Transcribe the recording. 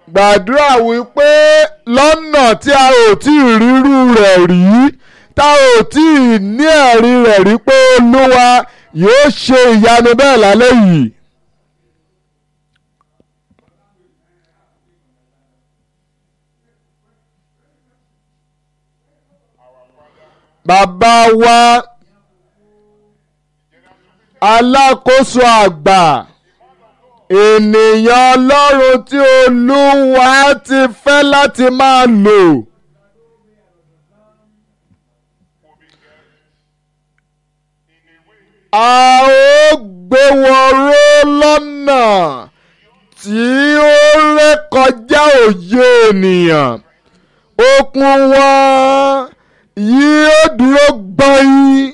gbàdúrà wípé lọ́nà tí a ò tí ì rírú rẹ̀ rí tá ò tí ì ní ẹ̀rí rẹ̀ rí pé olúwa yóò ṣe ìyanu bẹ́ẹ̀ lálẹ́ yìí. bàbá wa alákòóso àgbà ènìyàn ọlọ́run tí olúwa ti fẹ́ láti máa lò. a ó gbé wọn ró lọ́nà tí ó rékọjá òye ènìyàn okun wọn yóò dúró gbọ́yìn